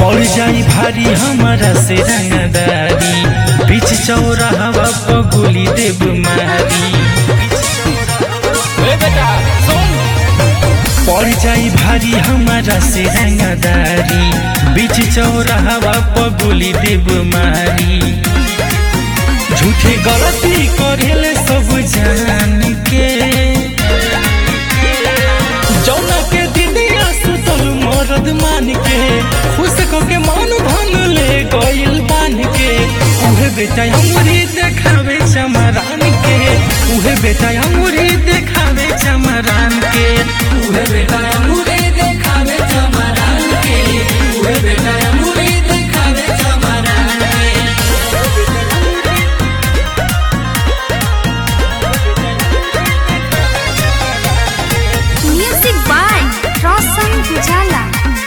पड़ जाई भारी हमारा से रंगदारी बीच चौराहवा पर गोली देव मारी पड़ जाई भारी हमारा से रंगदारी बीच चौराहवा पर गोली देव मारी झूठे गलती करेले सब जान के जौना के दिदिया सुतल मरद मान के खुश को के मन धन ले गइल बान के उहे बेटा हमरी देखावे चमरान के उहे बेटा हमरी देखावे चमरान के उहे बेटा अमूरे देखावे चमरान के उहे बेटा अमूरे देखावे चमरान के Music by Roshan Pujala.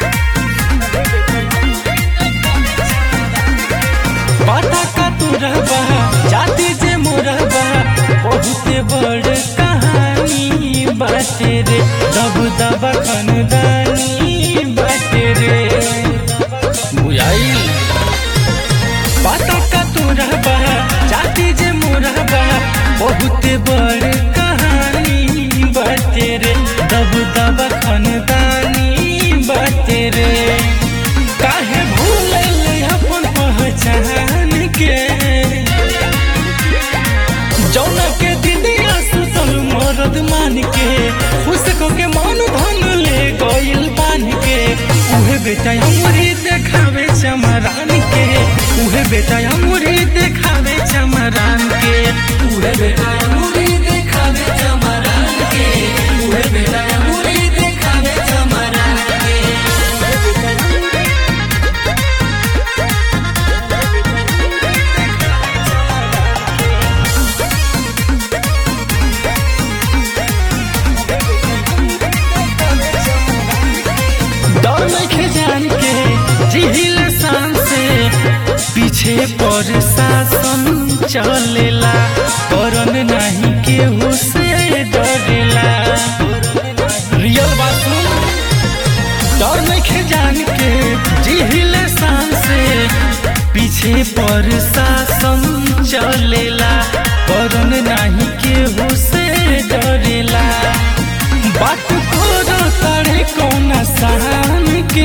पता का तू रहबा जाति जे मोरबा बहुते बड़ कहानी बाटे रे दब दबा खानदानी बाटे रे बुझाई पता का तू रहबा जाति जे मोरबा बहुते बड़ कहानी बाटे रे दब दबा खानदानी बाटे रे काहे भूलल अपन पहचान के जौना के दिदिया सुतल मरद मान के खुश को के मन धन ले गइल बान के उहे बेटा हमरी देखावे चमरान के उहे बेटा हमरी देखावे चमरान के उहे बेटा अमूरे देखावे चमरान के उहे बेटा अमूरे देखावे चमरान के डर नइखे जान के जिहिल शान से पीछे पर शासन चलेला करन नहीं केहू से डरेला रियल बात सुन डर नइखे जान के जिहिल शान से पीछे पर शासन चलेला करन नहीं केहू से डरेला बात करो तारे कौन शान के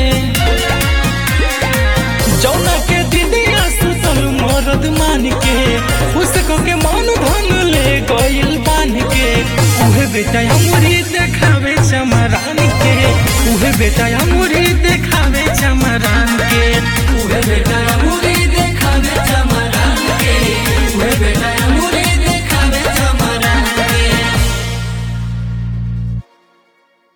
जौना के दिदिया सुतल मरद मान के खुश को के मन धन ले गइल बान के उहे बेटा